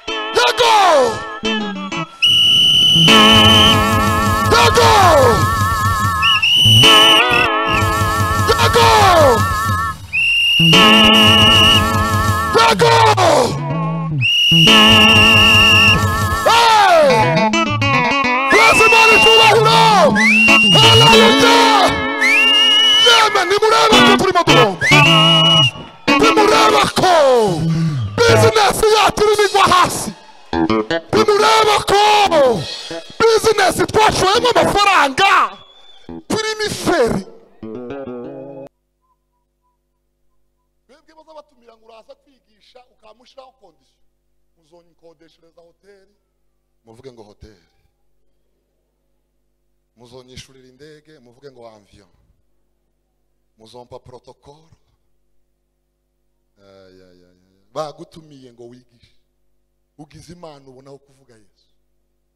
Let go! Let go! Let go! Let go! Hey! Bless him on his full now! Hallelujah! Yeme, ni mureba ko turi mu guhomba. Bimureba ko! Business yacu irimo igwa hasi. bimureba ko bizinesi twashoyemo amafaranga turimo iferi mwebwe bazabatumira ngo uraza kwigisha ukamushyiraho kondisiyo muzonyikodeshereza hoteli muvuge ngo hoteli muzonyishurira indege muvuge ngo amviyo muzompa porotokoro Aya, aya, aya, aya. bagutumiye ngo wigishe ugize imana ubonaho kuvuga yesu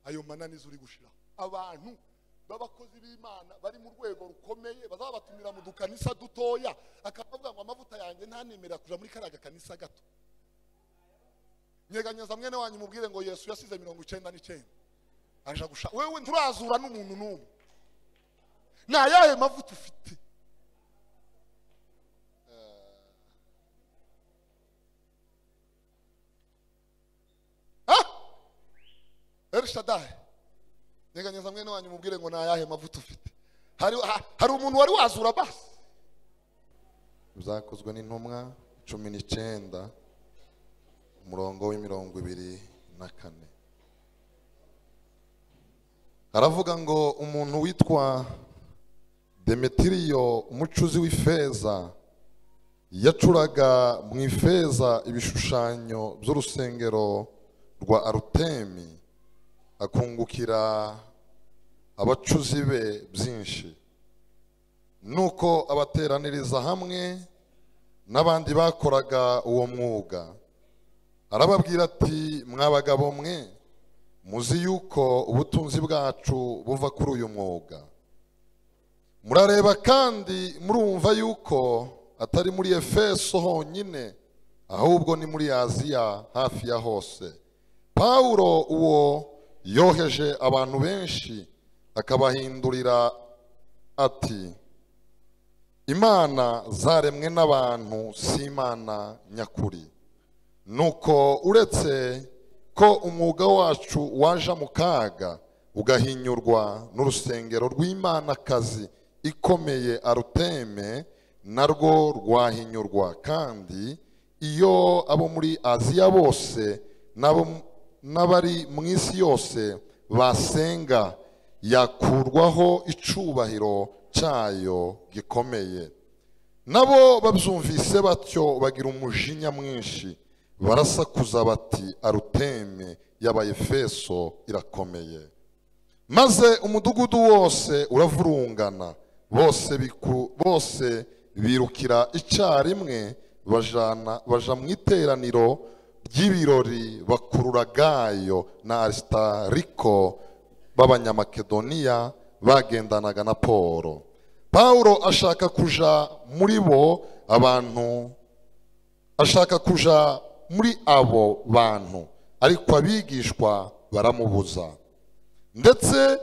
ayo mananiza uri gushiraho abantu b'abakozi b'imana bari mu rwego rukomeye bazabatumira mu dukanisa dutoya akabavuga ngo amavuta yanjye ntanemerera kuja muri kariya gakanisa gato nyeganyeza mwene wanyu mubwire ngo yesu yasize mirongo icenda n'icenda aja gusha wewe nturazura n'umuntu n'umwe ni ayahe mavuta ufite Ah! Elshadai nyeganyeza mwene wanyu mubwire ngo ni ayahe mavuta ufite hari, ha- hari umuntu wari wazura basi byakozwe n'intumwa cumi n'icyenda umurongo w'imirongo ibiri na kane aravuga ngo umuntu witwa demetiriyo umucuzi w'ifeza yacuraga mu ifeza ibishushanyo by'urusengero rwa arutemi akungukira abacuzi be byinshi nuko abateraniriza hamwe n'abandi bakoraga uwo mwuga arababwira ati mwa bagabo mwe muzi yuko ubutunzi bwacu buva kuri uyu mwuga murareba kandi murumva yuko atari muri efeso honyine ahubwo ni muri aziya hafi ya hose pawulo uwo yoheje abantu benshi akabahindurira ati imana zaremwe n'abantu si imana nyakuri nuko uretse ko umwuga wacu waje mu kaga ugahinyurwa n'urusengero rw'imanakazi ikomeye aruteme narwo rwahinyurwa kandi iyo abo muri aziya bose n'abo n'abari mu isi yose basenga yakurwaho icubahiro cyayo gikomeye nabo babyumvise batyo bagira umujinya mwinshi barasakuza bati aruteme y'abayefeso irakomeye maze umudugudu wose uravurungana bose biku- bose birukira icyarimwe bajana baja mu iteraniro ry'ibirori bakurura gayo na arisitariko b'abanyamakedoniya bagendanaga na polo pawulo ashaka kuja muri bo abantu ashaka kuja muri abo bantu ariko abigishwa baramubuza ndetse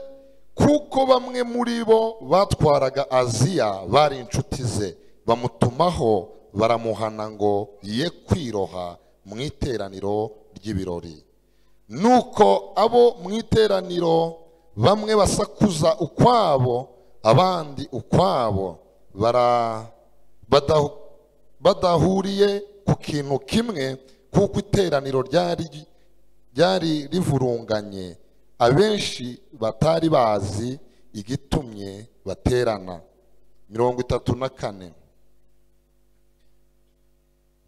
kuko bamwe muri bo batwaraga aziya bari inshuti ze bamutumaho baramuhana ngo ye kwiroha mu iteraniro ry'ibirori nuko abo mu iteraniro bamwe basakuza ukwabo abandi ukwabo bara- badahu- badahuriye ku kintu kimwe kuko iteraniro ryari ryari rivurunganye abenshi batari bazi igitumye baterana mirongo itatu na kane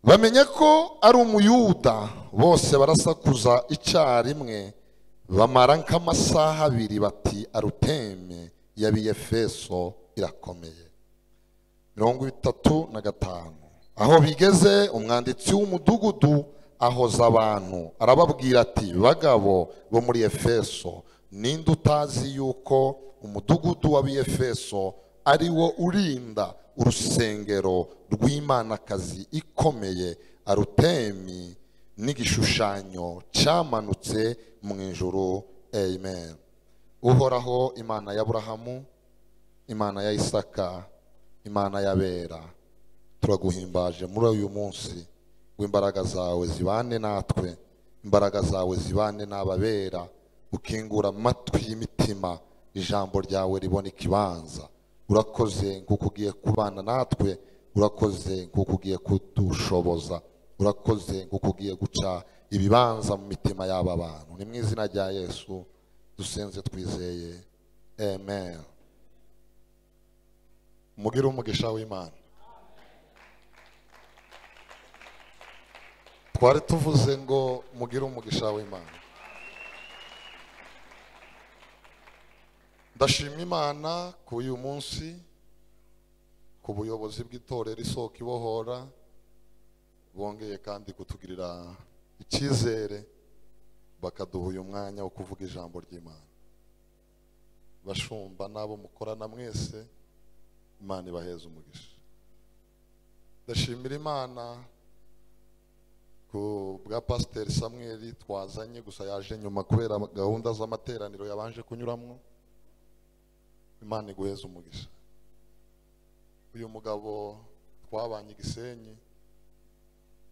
bamenya ko ari umuyuda bose barasakuza icyarimwe bamara nk'amasaha abiri bati aruteme y'abiyefeso irakomeye mirongo itatu na gatanu aho bigeze umwanditsi w'umudugudu ahoza abantu arababwira ati bagabo bo muri efeso ninde utazi yuko umudugudu w'abiyefeso ari wo urinda urusengero rw'imanakazi ikomeye arutemi n'igishushanyo cyamanutse mu ijuru amen uhoraho imana y'aburahamu imana ya isaka imana y'abera turaguhimbaje muri uyu munsi w'imbaraga zawe zibane natwe imbaraga zawe zibane n'ababera ukingura amatwi y'imitima ijambo ryawe ribona ikibanza urakoze nk'uko ugiye kubana natwe urakoze nk'uko ugiye kudushoboza urakoze nk'uko ugiye guca ibibanza mu mitima y'aba bantu ni mu izina rya yesu dusenze twizeye amen mugire umugisha w'imana twari tuvuze ngo mugire umugisha w'imana ndashima imana ku uyu munsi ku buyobozi bw'itorero isoko ibohora bongeye kandi kutugirira icyizere bakaduha uyu mwanya wo kuvuga ijambo ry'imana bashumba n'abo mukorana mwese imana ibaheze umugisha ndashimira imana ku bwa pasiteri samweri twazanye gusa yaje nyuma kubera gahunda z'amateraniro yabanje kunyuramo imana iguheze umugisha uyu mugabo twabanye igisenyi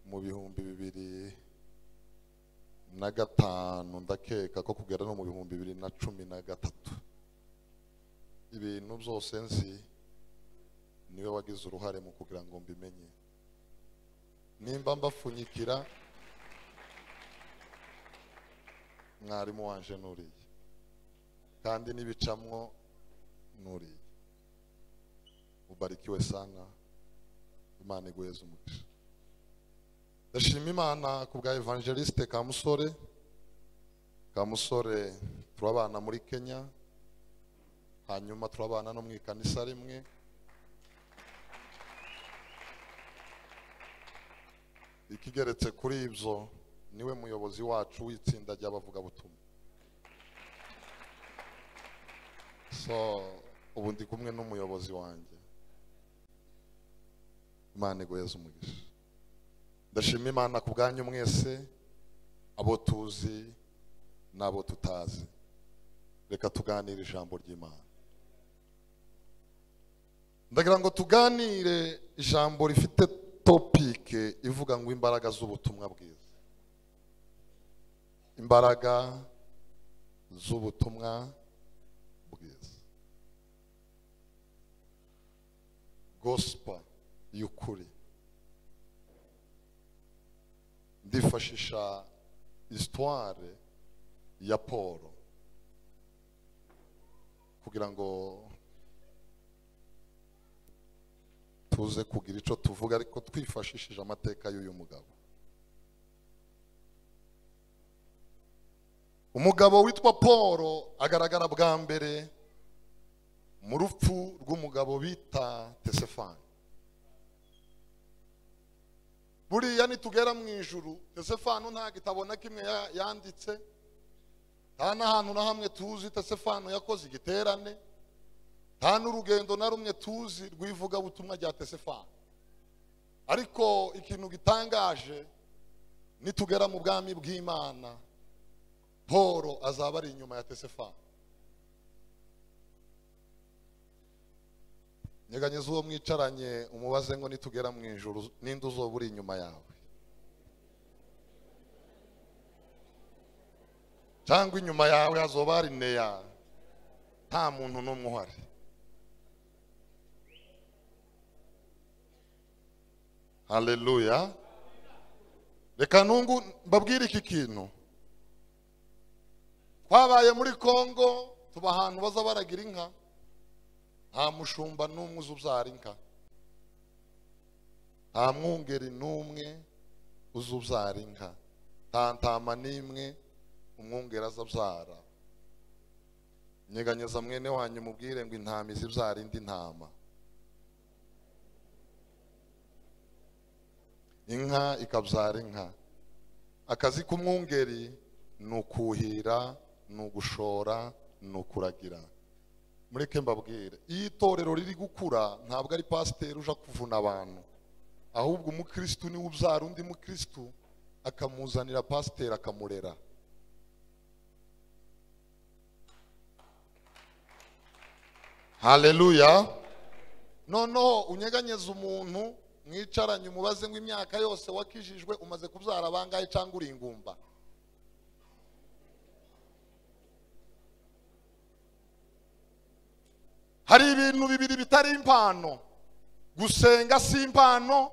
mu bihumbi bibiri na gatanu ndakeka ko kugera no mu bihumbi bibiri na cumi na gatatu ibintu byose nzi niwe wagize uruhare mu kugira ngo mbimenye nimba mbapfunyikira mwarimu wanje nuriye kandi n'ibicamwo nuriye ubarikiwe sana imana iguheze umugisha ndashima imana ku bwa evangeliste kamusore kamusore turabana muri kenya hanyuma turabana no mu ikanisa rimwe ikigeretse kuri ibyo niwe muyobozi wacu w'itsinda ry'abavugabutumwa so ubu ndi kumwe n'umuyobozi wanjye imana iguheze umugisha ndashima imana ku bwanyu mwese abo tuzi n'abo tutazi reka tuganire ijambo ry'imana ndagira ngo tuganire ijambo rifite topike ivuga ngo imbaraga z'ubutumwa bwiza imbaraga z'ubutumwa bwiza gosipa y'ukuri ndifashisha isitware ya paul kugira ngo tuze kugira icyo tuvuga ariko twifashishije amateka y'uyu mugabo umugabo witwa paul agaragara bwa mbere mu rupfu rw'umugabo bita tesefani buriya nitugera mu ijuru tesefano nta gitabo na kimwe yanditse nta n'ahantu na hamwe tuzi tesefano yakoze igiterane nta n'urugendo na rumwe tuzi rw'ivugabutumwa rya tesefano ariko ikintu gitangaje nitugera mu bwami bw'imana paul azaba ari inyuma ya tesefano nyeganyeza uwo mwicaranye umubaze ngo nitugera mu ijuru n'indi uzoba uri inyuma yawe cyangwa inyuma yawe hazoba hari neya nta muntu n'umwe uhari hareruya reka nungu mbabwire iki kintu twabaye muri congo tuba ahantu baza baragira inka nta mushumba n'umwe uzi ubyara inka nta mwungeri n'umwe uzi ubyara inka nta ntama n'imwe umwungeri aza abyara nyeganyeza mwene wanyu mubwire ngo intama izi ibyara indi ntama inka ikabyara inka akazi k'umwungeri ni ukuhira ni ugushora ni ukuragira mureke mbabwire iyo itorero riri gukura ntabwo ari pasiteri uja kuvuna abantu ahubwo umukirisitu niwe ubyara undi mukirisitu akamuzanira pasiteri akamurera haleluya noneho unyeganyeze umuntu mwicaranye umubaze ngo imyaka yose wakijijwe umaze kubyara abangahe cyangwa uri ingumba hari ibintu bibiri bitari impano gusenga si impano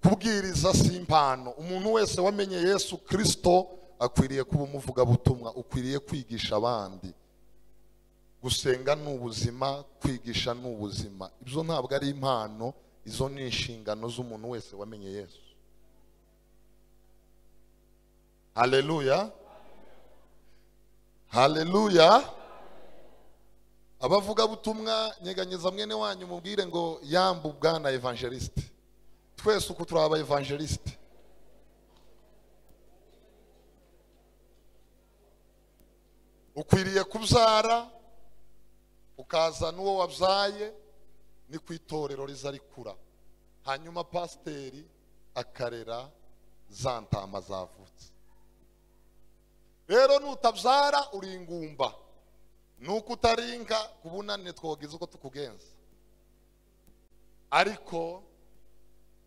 kubwiriza si impano umuntu wese wamenye yesu kirisito akwiriye kuba umuvugabutumwa ukwiriye kwigisha abandi gusenga ni ubuzima kwigisha ni ubuzima ibyo ntabwo ari impano izo ni inshingano z'umuntu wese wamenye yesu haleluya haleluya abavugabutumwa nyeganyeza mwene wanyu mubwire ngo yambu bwana evangelisite twese uku turi aba evangelisite ukwiriye kubyara ukaza n'uwo wabyaye ni ku itorero riza rikura hanyuma pasiteri akarera za ntama zavutse rero nutabyara uri ingumba nuko utaringa ku bunani twogize uko tukugenza ariko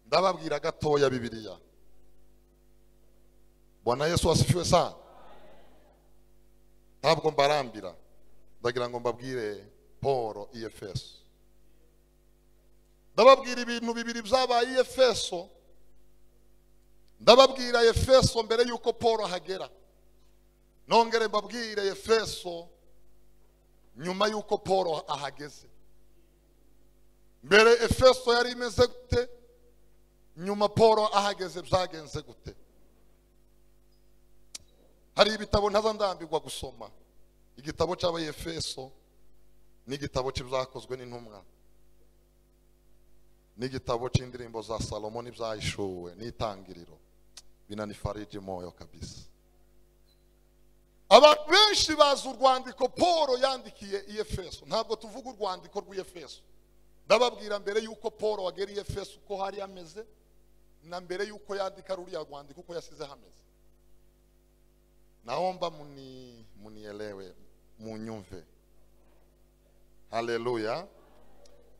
ndababwira gatoya bibiliya bona yesu wasifiwe sana ntabwo mbarambira ndagira ngo mbabwire paul i efeso ndababwira ibintu bibiri byabaye i efeso ndababwira efeso mbere y'uko paul ahagera nongere mbabwire efeso nyuma y'uko paul ahageze mbere efeso yari imeze gute nyuma paul ahageze byagenze gute hari ibitabo ntazandambirwa gusoma igitabo cy'abayefeso n'igitabo cy'ibyakozwe n'intumwa n'igitabo cy'indirimbo za salomo n'ibyayishuwe n'itangiriro binanifarije moyo kabisa abantu benshi bazi urwandiko paul yandikiye i efeso ntabwo tuvuga urwandiko rw'iyefeso ndababwira mbere y'uko paul wagera i efeso uko hari ameze na mbere y'uko yandika ruriya rwandiko uko yasize hameze naomba muni munielewe munyumve haleluya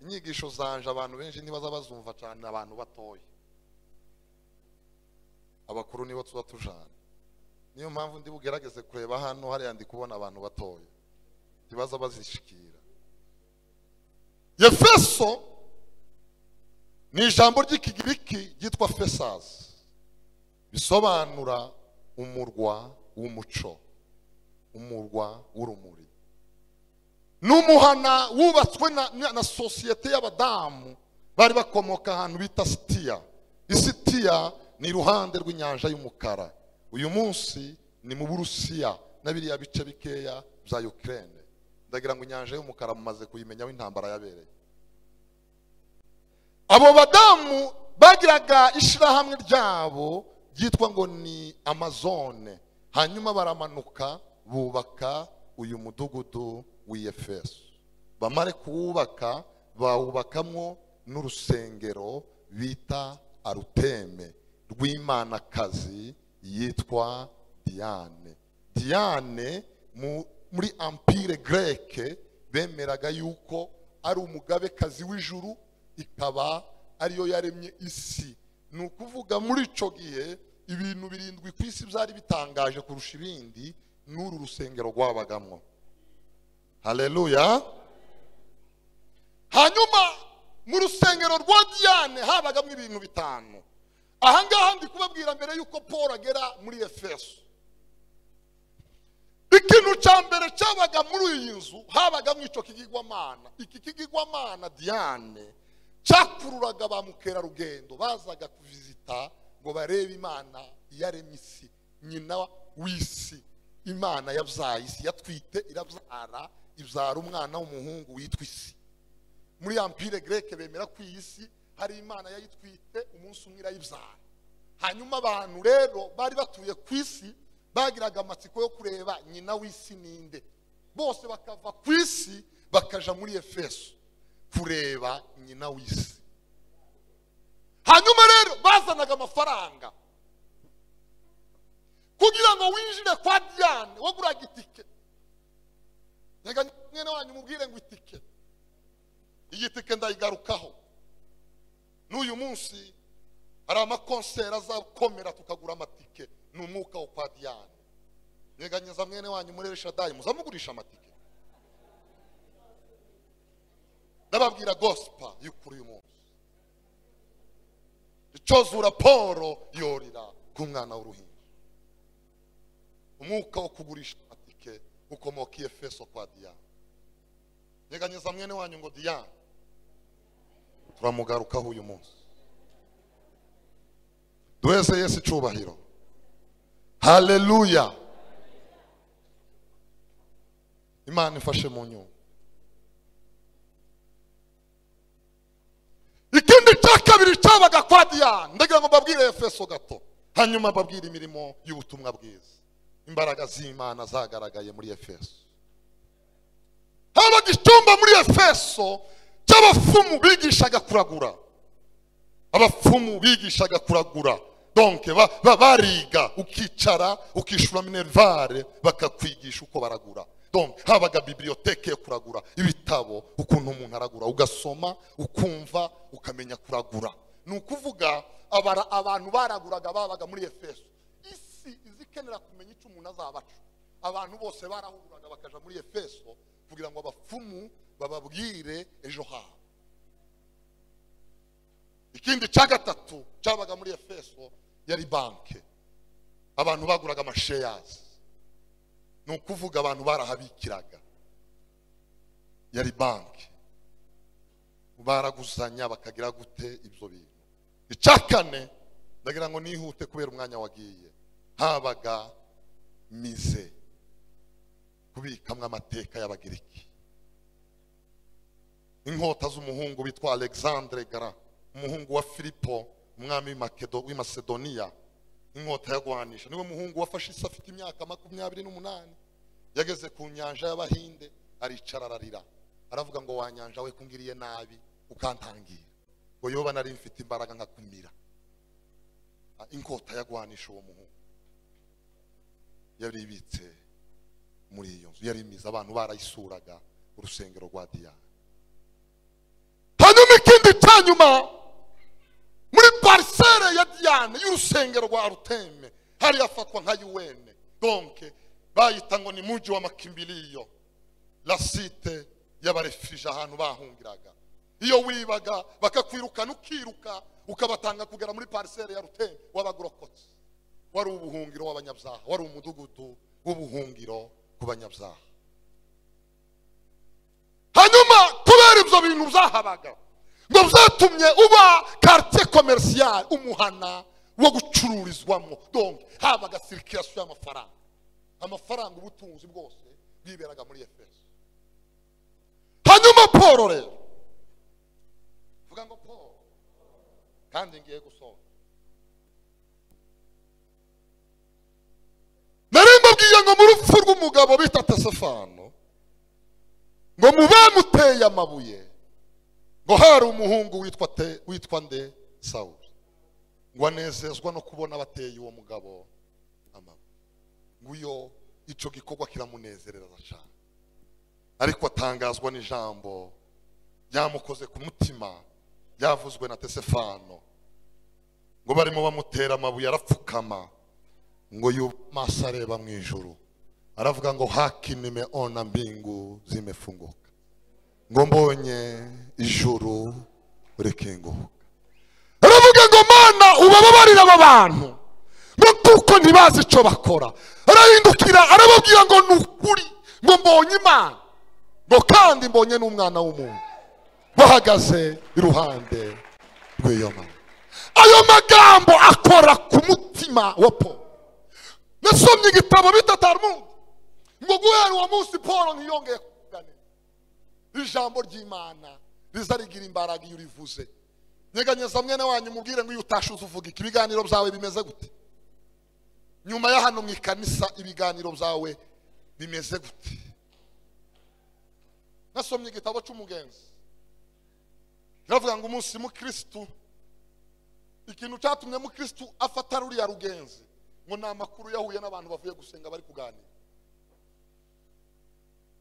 inyigisho zanje abantu benshi ntibaza bazumva cyane abantu batoya abakuru nibo tuba tujana niyo mpamvu ndi bugerageze kureba hano hariya ndi kubona abantu batoya ntibaza bazishikira yefeso ni ijambo ry'ikigiriki ryitwa fesazi bisobanura umurwa w'umuco umurwa w'urumuri ni umuhana wubatswe na sosiyete y'abadamu bari bakomoka ahantu bita sitiya isitiya ni iruhande rw'inyanja y'umukara uyu munsi ni mu burusiya na biriya bice bikeya bya ukirene ndagira ngo inyanja y'umukara mumaze kuyimenyaho intambara yabereye abo badamu bagiraga ishyirahamwe ryabo ryitwa ngo ni amazone hanyuma baramanuka bubaka uyu mudugudu w'iyefeso bamare kuwubaka bawubakamwo n'urusengero bita aruteme rw'imanakazi yitwa diane diane muri ampire greke bemeraga yuko ari umugabekazi w'ijuru ikaba ariyo yaremye isi ni ukuvuga muri icyo gihe ibintu birindwi ku isi byari bitangaje kurusha ibindi n'uru rusengero rwabagamo hareruya hanyuma mu rusengero rwa diane habagamo ibintu bitanu ahangaha ndi kubabwira mbere y'uko paul agera muri efeso ikintu cya mbere cyabaga muri iyi nzu habagamo icyo kigigwamana iki kigigwamana diane cyakururaga ba mukerarugendo bazaga kuvizita ngo barebe imana yaremye isi nyina w'isi imana yabyaye isi yatwite irabyara ibyara umwana w'umuhungu witwa isi muri ampire greke bemera ko iyi si hari imana yayitwite umunsi umwe irayibyara hanyuma abantu rero bari batuye ku isi bagiraga amatsiko yo kureba nyina w'isi ninde bose bakava ku isi bakaja muri efeso kureba nyina w'isi hanyuma rero bazanaga amafaranga kugira ngo winjire kwa diane waguraga itike reka mwene wanyu umubwire ngo itike iyi tike ndayigarukaho n'uyu munsi hari amakonseri azakomera tukagura amatike ni umwuka wo kwa diane nyeganyeza mwene wanyu muri reshadayi muzamugurisha amatike ndababwira gosipa y'ukuri uyu munsi icozura paul yorira ku mwana w'uruhinja umwuka wo kugurisha amatike ukomoka i efeso kwa diane nyeganyeza mwene wanyu ngo diane turamugarukaho uyu munsi duheze yesu icyubahiro haleluya imana ifashe mu nyungu ikindi cya kabiri cyabaga kwa diyane ndagira ngo mbabwire efeso gato hanyuma mbabwire imirimo y'ubutumwa bwiza imbaraga z'imana zagaragaye muri efeso habaga icyumba muri efeso cy'abapfumu bigishaga kuragura abapfumu bigishaga kuragura donke ba- ba- bariga ukicara ukishyura minerivare bakakwigisha uko baragura donke habaga bibiliyoteke yo kuragura ibitabo ukuntu umuntu aragura ugasoma ukumva ukamenya kuragura ni ukuvuga abara- abantu baraguraga babaga muri efeso isi iza ikenera kumenya icyo umuntu azabaca abantu bose barahururaga bakaja muri efeso kugira ngo abapfumu bababwire ejo habo ikindi cya gatatu cyabaga muri efeso yari banki abantu baguraga amasheyazi ni ukuvuga abantu barahabikiraga yari banki baraguzanya bakagira gute ibyo bintu icya kane ndagira ngo nihute kubera umwanya wagiye habaga mize kubikamwo amateka y'abagiriki inkota z'umuhungu witwa alexandre gara umuhungu wa filipo umwami w'i Makedo- w'i masedoniya inkota yagwanisha niwe muhungu wafashe isi afite imyaka makumyabiri n'umunani yageze ku nyanja y'abahinde aricara ararira aravuga ngo wa nyanja we kungiriye nabi ukantangira ngo yoba nari mfite imbaraga nkakumira Ah, inkota yagwanisha uwo muhungu yari ibitse muri iyo nzu yari imize abantu barayisuraga urusengero rwa diyane hanyuma ikindi cya nyuma muri parisere ya diyane y'urusengero rwa ruteme hari hafatwa nka yuwene donke bayita ngo ni muji w'amakimbiliyo la site y'abarefije ahantu bahungiraga iyo wibaga bakakwirukana ukiruka ukabatanga kugera muri parisere ya ruteme w'abagorokotsi wari ubuhungiro w'abanyabyaha wari umudugudu w'ubuhungiro ku banyabyaha hanyuma kubera ibyo bintu byahabaga ngo byatumye uba quartier commercial umuhana wo gucururizwamo donc habaga circulation y'amafaranga amafaranga ubutunzi bwose bwiberaga muri efeso hanyuma paul rero vuga ngo paul kandi ngiye gusoza nari mbabwiye ngo mu rupfu rw'umugabo bita tesefano ngo mu bamuteye amabuye ngo hari umuhungu witwa te witwa nde sawuli ngo anezezwa no kubona bateye uwo mugabo amabuye nguyo icyo gikorwa kiramunezereza cyane ariko atangazwa n'ijambo ryamukoze ku mutima ryavuzwe na tesefano ngo barimo bamutera amabuye arapfukama ngo yubwe amaso areba mu ijuru aravuga ngo haki nimeona mbingu zimefunguka ngo mbonye ijuru rikinguka aravuga ngo mana ubababarire aba bantu ngo kuko ntibazi icyo bakora arahindukira arababwira ngo ni ukuri ngo mbonye imana ngo kandi mbonye n'umwana w'umuntu bahagaze iruhande rw'iyo mana ayo magambo akora ku mutima wa paul nasomye igitabo bita talmud ngo guhera uwo munsi paul ntiyongeye kuganira ijambo ry'imana riza rigira imbaraga iyo urivuze nyeganyeza mwene wanyu mubwire ngo iyo utashuze uvuga iki ibiganiro byawe bimeze gute nyuma ya hano mu ikanisa ibiganiro byawe bimeze gute nasomye igitabo cy'umugenzi kiravuga ngo umunsi mukirisitu ikintu cyatumye mukirisitu afata ruriya rugenzi ngo ni amakuru yahuye n'abantu bavuye gusenga bari kuganira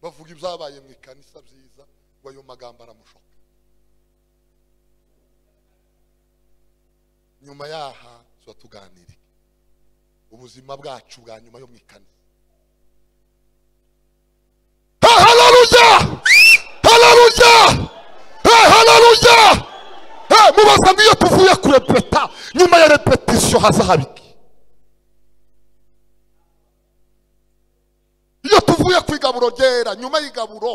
bavuga ibyabaye mu ikanisa byiza ngo ayo magambo aramushoka nyuma yaha tuba tuganire ubuzima bwacu bwa nyuma yo mu ikanisa Hey, hallelujah! Hallelujah! Hey, hallelujah! Hey, mubaza ngiyo tuvuye kurepeta nyuma ya repetisiyo haza habiki iyo tuvuye ku igaburo ryera nyuma y'igaburo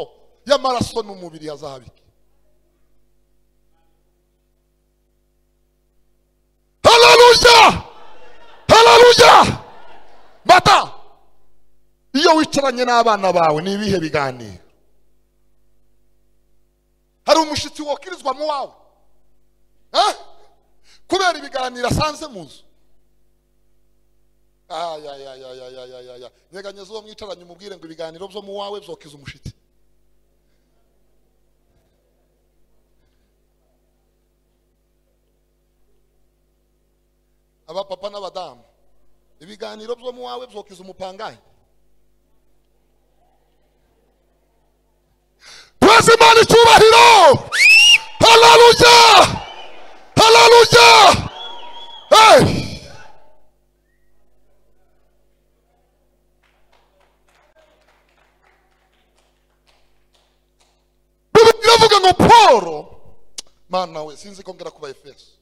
y'amaraso n'umubiri hazahabiki hararuja hararuja bata iyo wicaranye n'abana bawe ni ibihe biganiro hari umushyitsi wokirizwa mu wawe Eh? kubera ibiganiro asanze mu nzu ayayayayayayaya nyeganyeza uwo mwicaranye umubwire ngo ibiganiro byo mu wawe byokiza umushitsi abapapa n'abadamu ibiganiro byo mu wawe byokiza umupangayi turazi imana icyubahiro hararuja hararuja hey! Bibiliya iravuga ngo paul mana we sinzi ko ngera kuba efeso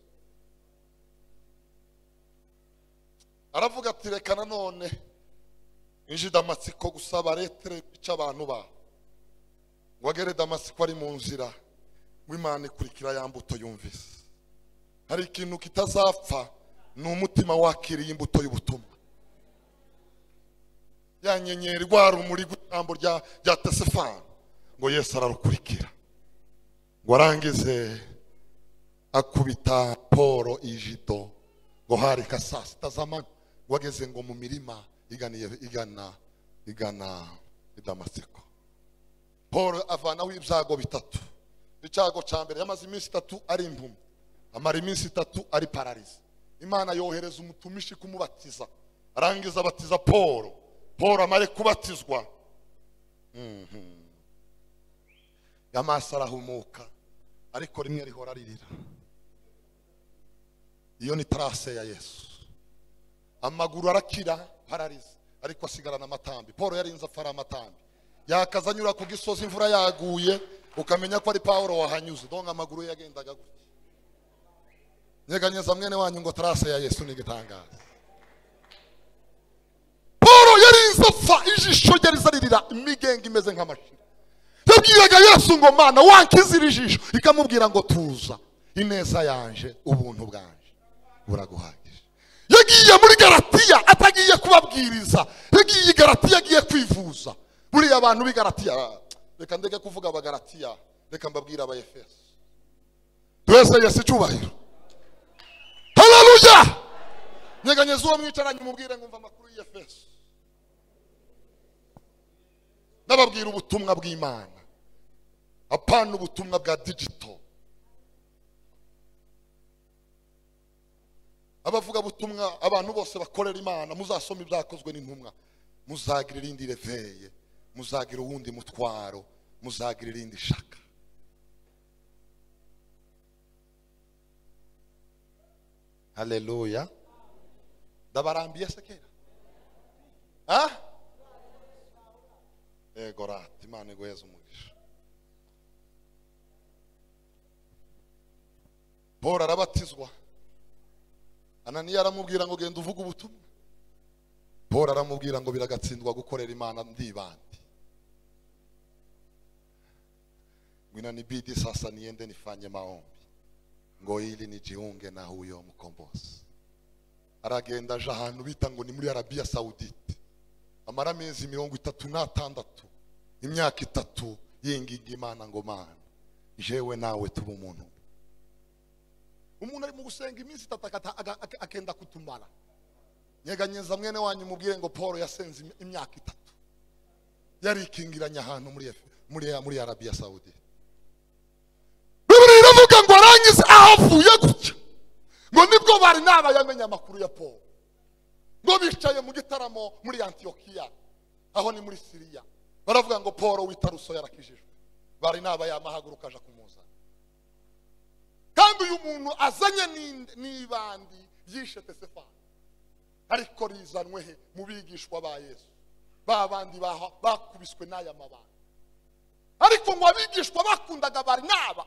aravuga ati reka nanone inji damasiko gusa baretere guca abantu ba ngo agere damasiko ari mu nzira ngo imana ikurikira ya mbuto yumvise hari ikintu kitazapfa ni umutima wakiriye imbuto y'ubutumwa ya nyenyeri rwa rumuri rw'ijambo rya rya tesefani ngo yesu ararukurikira ngo arangize akubita poro ijido ngo harika saa sita z'amanywa ngo ageze ngo mu mirima iganiye igana igana i damasiko paul avanaho ibyago bitatu icyago cya mbere yamaze iminsi itatu ari impumyi amara iminsi itatu ari pararize imana yohereza umutumishi kumubatiza arangiza abatiza paul paul amare kubatizwa amaso arahumuka ariko rimwe rihora ririra iyo ni tarase ya yesu amaguru arakira ararize ariko asigarana amatambi paul yarinze afara amatambi yakaza anyura ku gisozi imvura yaguye ukamenya ko ari paul wahanyuze donka amaguru ye yagendaga gutya nyeganyeza mwene wanyu ngo tarase ya yesu ni igitangaza paul yarinze apfa ijisho rye rizaririra imigenga imeze nk'amashira yabwiraga yesu ngo mana wankizira ijisho ikamubwira ngo tuza ineza yanje ubuntu bwanje buraguhagije yagiye muri garatiya atagiye kubabwiriza yagiye i garatiya agiye kwivuza buriya abantu b'i garatiya reka ndeke kuvuga abagaratiya reka mbabwire abayefeso twese yesu icyubahiro hararuja nyeganyeza uwo mwicaranye umubwire ngo umva amakuru y'iyefeso n'ababwira ubutumwa bw'imana apana ubutumwa bwa digito abavuga butumwa abantu bose bakorera imana muzasoma ibyakozwe n'intumwa muzagira irindi reveye muzagira uwundi mutwaro muzagira irindi shaka haleluya ndabarambiye se kera ah? yego rata imana iguheza umugisha paul arabatizwa ananiya aramubwira ngo genda uvuge ubutumwa paul aramubwira ngo biragatsindwa gukorera imana ndibandi ngwina nibidi sasa niende nifanye maombi ngo ili nijiunge na huyo mkombozi aragenda aje ahantu bita ngo ni muri arabiya sawudite amara amezi mirongo itatu n'atandatu imyaka itatu yinginga imana ngo mana jewe nawe tuba umuntu umwe." umuntu ari mu gusenga iminsi itatu akata- aga- aga- akenda kutumara nyeganyeza mwene wanyu mubwire ngo paul yasenze imi- imyaka itatu yarikingiranye ahantu muri Efe- muri muri arabiya sawudi bibiri iravuga ngo arangize ahavuye gutya ngo nibwo bari n'abayamenye amakuru ya paul ngo bicaye mu gitaramo muri antiyokiya aho ni muri siriya baravuga ngo paul witaruso yarakijijwe bari n'abayamahaguruka aja kumuzana kandi uyu muntu azanye ni- n'ibandi yishe tesefani ariko rizanwe he mu bigishwa ba yesu ba bandi baha- bakubiswe n'aya mabanga ariko ngo abigishwa bakundaga bari n'aba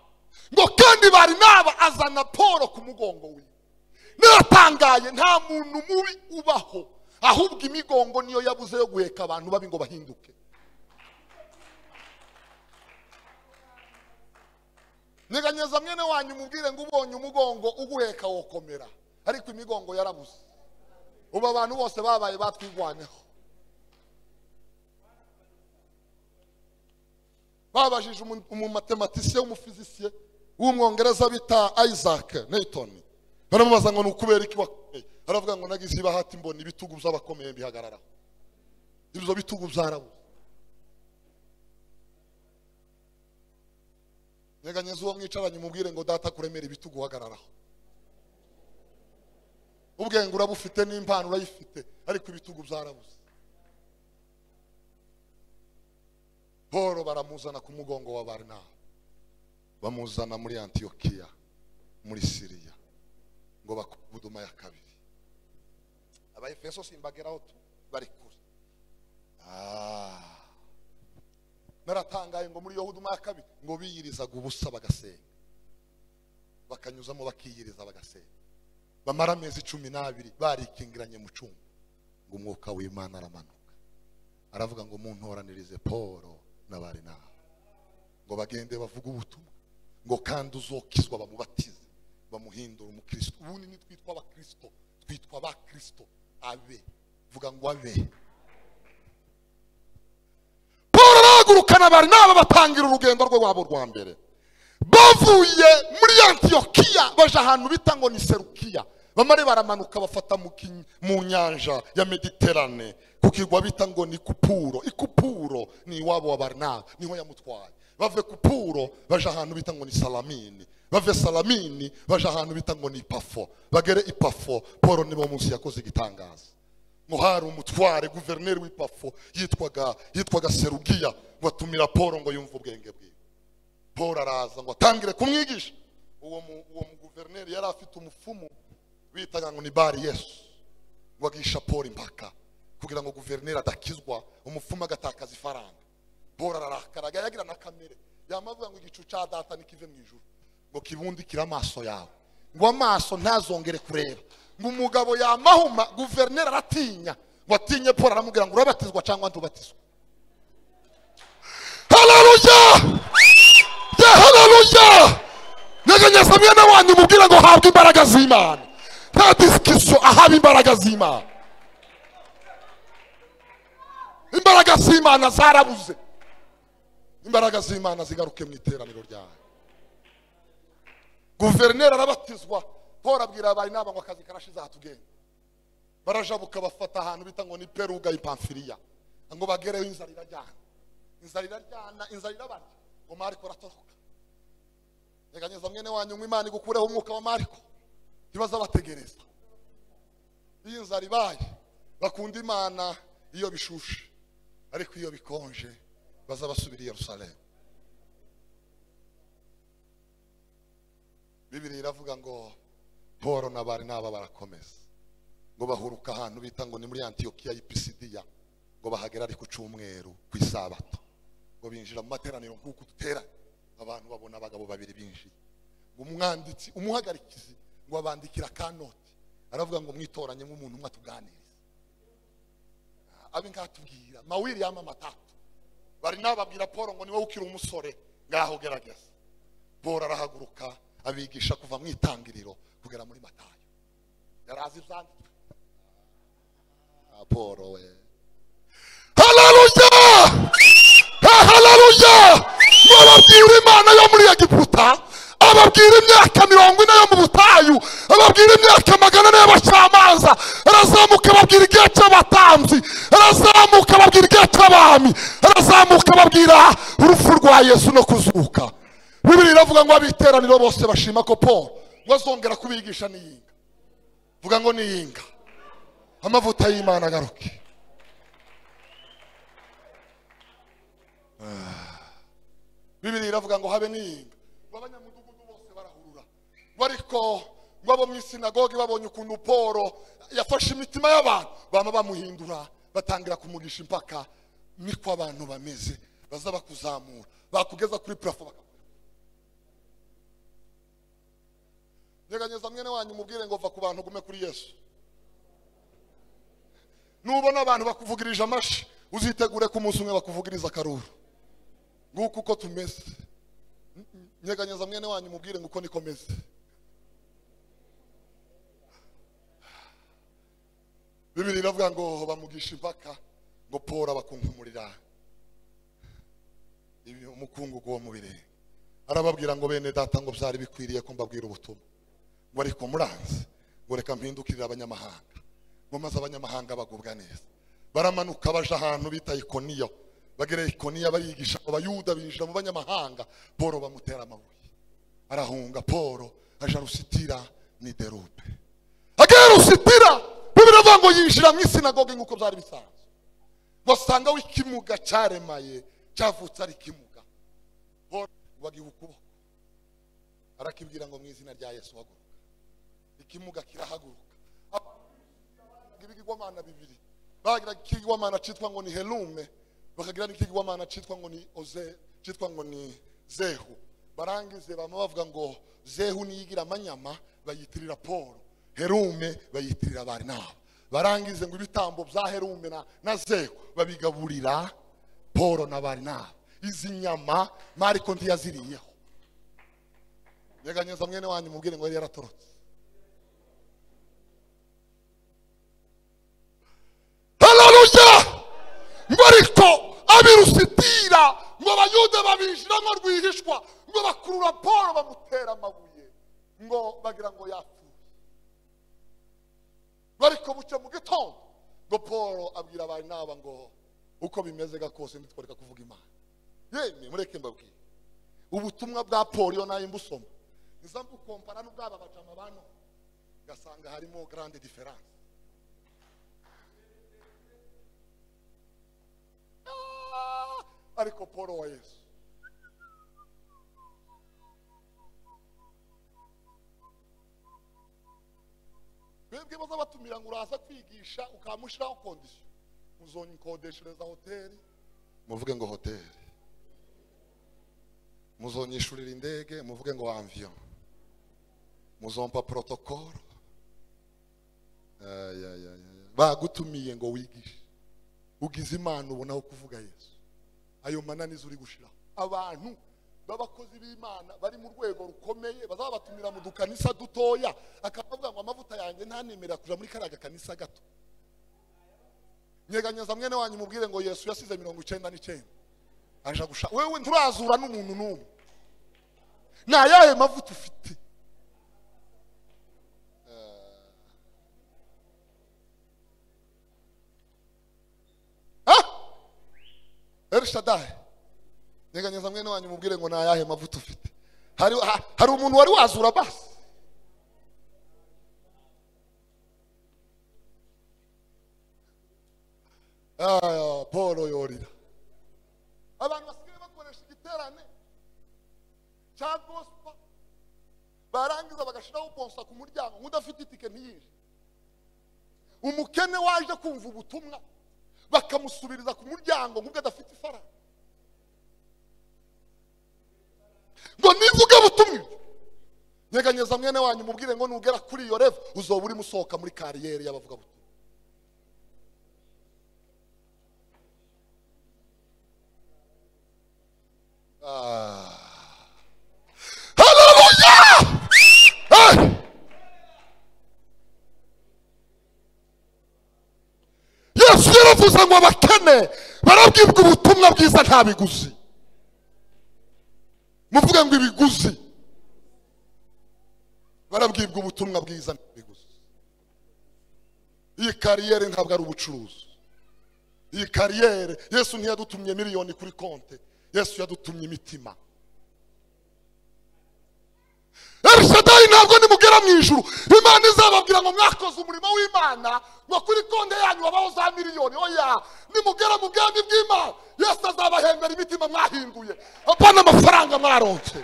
ngo kandi bari n'aba azana paul ku mugongo wiwe naratangaye nta muntu mubi ubaho ahubwo imigongo niyo yabuze yo guheka abantu babi ngo bahinduke nyeganyeza mwene wanyu umubwire ngo ubonye umugongo uguheka wokomera ariko imigongo yarabuze ubu abantu bose babaye batwirwanyeho babajije umu- umumatematisiye w'umufizisiye w'umwongereza bita isaac newton baramubaza ngo ni ukubera iki wakomeye aravuga ngo nagize ibahati mbona ibitugu by'abakomeye bihagararaho ibyo bitugu byarabuze nyeganyeza uwo mwicaranye umubwire ngo data kuremera ibitugu uhagararaho ubwenge urabufite n'impano urayifite ariko ibitugu byarabuze paul baramuzana ku mugongo wa barina bamuzana muri antiyokiya muri siriya ngo bakubuduma ya kabiri abayefeso simbageraho tu bari kure Ah. naratangaye ngo muri yahuduma ya kabiri ngo biyirizaga ubusa bagasenga bakanyuzamo bakiyiriza bagasenga bamara amezi cumi n'abiri barikingiranye mu cyumba ngo umwuka w'imana aramanuka aravuga ngo muntoranirize paul na barinaba ngo bagende bavuge ubutumwa ngo kandi uzokizwa bamubatize bamuhindura umukristo ubundi ntitwitwa abakristo twitwa abakristo abe vuga ngo abe paul arahagurukana bari n'aba batangira urugendo rwe wabo rwa mbere bavuye muri antiyokiya baje ahantu bita ngo ni serukiya bamare baramanuka bafata mu ki- mu nyanja ya mediterane ku kirwa bita ngo ni kupuro ikupuro ni iwabo wa barinaba niho yamutwaye bave kupuro baje ahantu bita ngo ni salamini bave salamini baje ahantu bita ngo ni ipafo bagere ipafo paul nibo munsi yakoze igitangaza ngo hari umutware guverineri w'ipafo yitwaga yitwaga serugiya ngo atumira paul ngo yumve ubwenge bwiwe paul araza ngo atangire kumwigisha uwo mu- uwo muguverineri yari afite umufumu bitaga ngo ni bari yesu ngo agisha paul impaka kugira ngo guverineri adakizwa umufumu agatakaza ifaranga paul ararakaraga yagira na kamere yamavuga ngo igicu cya data nikive mu ijuru ngo kibundikire amaso yawe ngo amaso ntazongere kureba ngo umugabo yamahuma guverineri aratinya ngo atinye paul aramubwira ngo urabatizwa cyangwa ntubatizwa haleluya ya haleluya nyeganyeza mwene wanyu mubwire ngo habwe imbaraga z'imana nta disikisiyo ahaba imbaraga z'imana imbaraga z'imana zarabuze imbaraga z'imana zigaruke mu iteraniro ryawe guverineri arabatizwa paul abwira abari n'aba ngo akazi karashize hatugenda barajabuka bafata ahantu bita ngo ni peruga ipamfiriya ngo bagereho inzara irajyana inzara iraryana inzara irabarya ngo mariko aratoroka nyeganyeza mwene wanyu ngo imana igukureho umwuka wa mariko ntibazabategereza iyo inzara ibaye bakunda imana iyo bishushe ariko iyo bikonje baza basubira i yerusalemu bibiri iravuga ngo paul na bari n'aba barakomeza ngo bahuruka ahantu bita ngo ni muri antiyokiya y'ipisidiya ngo bahagera ari ku cyumweru ku isabato ngo binjira mu materaniro nk'uko dutera abantu babona abagabo babiri binjiye ngo umwanditsi umuhagarikizi ngo abandikira kanoti aravuga ngo mwitoranye nk'umuntu umwe atuganiriza abe ngatubwira mawiri yama matatu bari nababwira paul ngo ni wowe ukiri umusore ngaho gerageza paul arahaguruka abigisha kuva mu itangiriro kugera muri matayo yari azi ibyanditswe Ah, paul we haleluya Eh, haleluya ababwira imana yo muri egiputa ababwira imyaka mirongo ine yo mu butayu ababwira imyaka magana ane y'abacamanza arazamuka ababwira igihe cy'abatambyi arazamuka ababwira igihe cy'abami arazamuka ababwira urupfu rwa yesu no kuzuka bibiri iravuga ngo abiteraniro bose bashima ko paul ngo azongera kubigisha n'iyinga vuga ngo niyinga amavuta y'imana agaruke Ah. bibiri iravuga ngo habe niyinga ngo abanyamudugudu bose barahurura ngo ariko ngo abo mu isinagogi babonye ukuntu poro yafashe imitima y'abantu bama bamuhindura batangira kumugisha impaka niko abantu bameze baza bakuzamura bakugeza kuri purafo bakakureka nyeganyeza mwene wanyu umubwire ngo va ku bantu ugume kuri yesu nubona abantu bakuvugirije amashi uzitegure ko umunsi umwe bakuvugiriza akaruru nguko uko tumeze nyeganyeza mwene wanyu umubwire ngo uko niko meze bibiri iravuga ngo bamugisha impaka ngo pora bakunkumurira ibi- umukungugu wo mu birenge arababwira ngo bene data ngo byari bikwiriye ko mbabwira ubutumwa ngo ariko muranze ngo reka mpindukirire abanyamahanga ngo maze abanyamahanga bagubwa neza baramanuka baje ahantu bita ikoniyo bagera ikoniya barigisha abayuda binjira mu banyamahanga poro bamutera amabuye arahunga poro aja rusitira ni derupe agera rusitira bibiri avuga ngo yinjira mu isinagogi nk'uko byari bisanzwe wasanga w'ikimuga cyaremaye cyavutse ari ikimuga Pawulo bagiha ukuboko arakibwira ngo mu izina rya yesu haguruka ikimuga kirahaguruka Abagira ibigirwamana bibiri bagira ikigirwamana cyitwa ngo ni helume bakagira n'ikigirwamana cyitwa ngo ni oze cyitwa ngo ni zehu barangize bama bavuga ngo zehu niyo igira amanyama bayitirira polo herume bayitirira bari nabo barangize ngo ibitambo bya herume na, na zehu babigaburira polo na bari nabo izi nyama mariko ntiyaziriyeho nyeganyeza mwene wanyu mubwire ngo yari yaratorotse haleluya ngo ariko abirusitira ngo abayuda babinjira ngo rwihishwa ngo bakurura polo bamutera amabuye ngo bagira ngo yapfuye ngo ariko bucya mu gitondo ngo polo abwira abari naba ngo uko bimeze ga kose ntitworeka kuvuga imana yemwe mureke mbabwire ubutumwa bwa polo iyo nayo mbusoma niza mbukompara n'ubwaba bajama bano ngasanga harimo grande diferanse Ah, ariko paul wa yesu twebwe bazabatumira ngo uraza kwigisha ukamushyiraho kondisiyo muzonyikodeshereza hoteli muvuge ngo hoteli muzonyishurira indege muvuge ngo amviyo muzompa porotokoro Ay, ay, ay, ay. bagutumiye ngo wigishe ugize imana ubonaho kuvuga yesu ayo mananiza uri gushiraho abantu b'abakozi b'imana bari mu rwego rukomeye bazabatumira mu dukanisa dutoya akabavuga ngo amavuta yanjye ntanemerera kuja muri kariya gakanisa gato nyeganyeza mwene wanyu mubwire ngo yesu yasize mirongo icyenda n'icyenda aja gushaka wewe nturazura n'umuntu n'umwe ni ayahe mavuta ufite Ah! Elshadai. Nyeganyeza mwene wanyu mubwire ngo nta yahe mavuta ufite. Hari ha- hari umuntu wari wazura basi. Ah, Paul yorira. Abantu basigaye bakoresha igiterane cya gospel barangiza bagashiraho bonsa ku muryango nk'udafite itike ntiyinjire umukene waje kumva ubutumwa bakamusubiriza ku muryango nk'ubwo adafite ifaranga ngo nivuge butumwe nyeganyeza mwene wanyu mubwire ngo nugera kuri iyo revo uzoba urimo usohoka muri kariyeri y'abavuga butumwa Ah. Hallelujah! Hey! yesu yaravuze ngo abakene barabwirwa ubutumwa bwiza nta biguzi muvuge ngo ibiguzi barabwirwa ubutumwa bwiza nta biguzi iyi kariyeri ntabwo ari ubucuruzi iyi kariyeri yesu ntiyadutumye miliyoni kuri konti yesu yadutumye imitima elishadayi ntabwo nimugera mu ijuru imana izababwira ngo mwakoze umurimo w'imana ngo kuri konti yanyu habaho za miliyoni oya nimugera mu bwami bw'imana yesu azabahembera imitima mwahinduye apana amafaranga mwaronse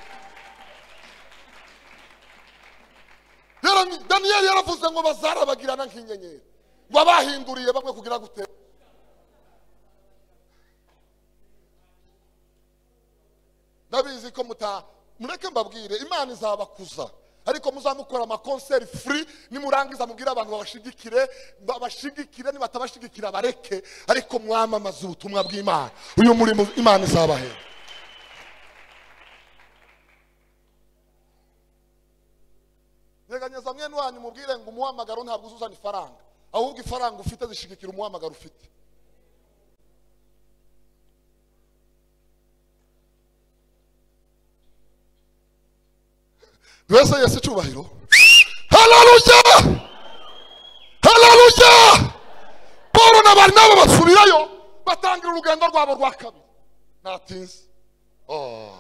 Yara- daniyeli yaravuze ngo bazarabagirana nk'inyenyeri ngo abahinduriye bamwe kugira gute ndabizi ko muta mureke mbabwire imana izabakuza ariko muzamukora amakonseri furi nimurangiza mubwire abantu babashigikire babashigikire nibatabashigikira bareke ariko mwamamaze ubutumwa bw'imana uyu murimo imana izabahera nyeganyeza mwene wanyu mubwire ngo umuhamagaro ntabwo uzuzana ifaranga ahubwo ifaranga ufite zishigikira umuhamagaro ufite mbese yesu icyubahiro hararushya hararushya paul na barinaba basubirayo batangira urugendo rwabo rwa kabiri natinze Oh.